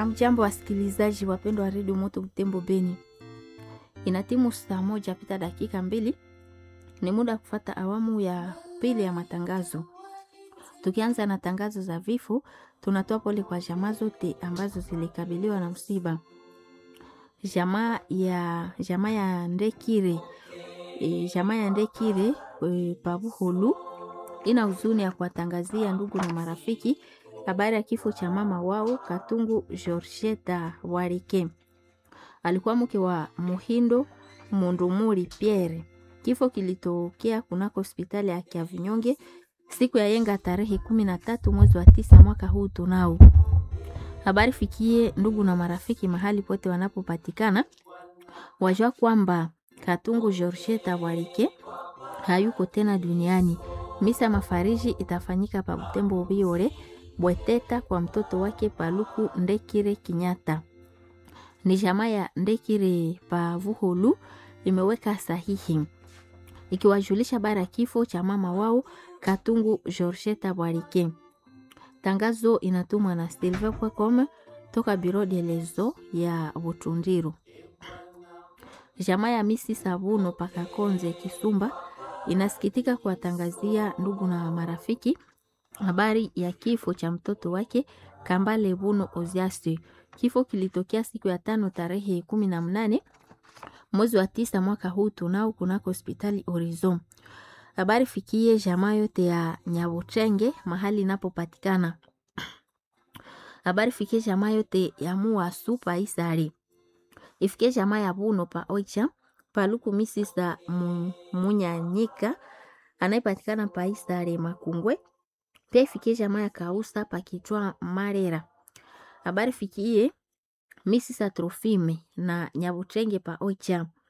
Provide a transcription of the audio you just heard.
Amjambo wasikilizaji wapendwa wa redio Moto Butembo Beni, inatimu saa moja pita dakika mbili, ni muda wa kufata awamu ya pili ya matangazo. Tukianza na tangazo za vifo, tunatoa pole kwa jamaa zote ambazo zilikabiliwa na msiba. Jamaa ya jamaa ya Ndekire e, jamaa ya Ndekire e, Pabuhulu ina huzuni ya kuwatangazia ndugu na marafiki habari ya kifo cha mama wao Katungu Georgeta Warike. Alikuwa mke wa Muhindo Mundumuri Pierre. Kifo kilitokea kunako hospitali ya Kiavinyonge siku ya yenga tarehe kumi na tatu mwezi wa tisa mwaka huu tunao. Habari fikie ndugu na marafiki mahali pote wanapopatikana, wajua kwamba Katungu Georgeta Warike hayuko tena duniani. Misa mafariji itafanyika pa Butembo Biore Bweteta kwa mtoto wake Paluku Ndekire Kinyata. Ni jamaa ya Ndekire Pavuhulu imeweka sahihi ikiwajulisha bara kifo cha mama wao Katungu Georgeta Bwarike. Tangazo inatumwa na Silve Kwekome toka Biro de Lezo ya Butundiru. Jamaa ya Misi Sabuno Pakakonze Kisumba inasikitika kuwatangazia ndugu na marafiki habari ya kifo cha mtoto wake Kambale Buno Oziasi. Kifo kilitokea siku ya tano tarehe kumi na mnane mwezi wa tisa mwaka huu tunao kunako hospitali Horizon. Habari fikie jamaa yote ya Nyabuchenge mahali inapopatikana. Habari fikie jamaa yote ya Muasu pa Isari. Ifikie jamaa ya Buno pa Oicha Paluku Misisa Munyanyika anayepatikana pa Isari Makungwe pia ifikie jamaa ya Kausa pakitwa Marera. Habari fikie Misisa Trofime na Nyabuchenge pa Oicha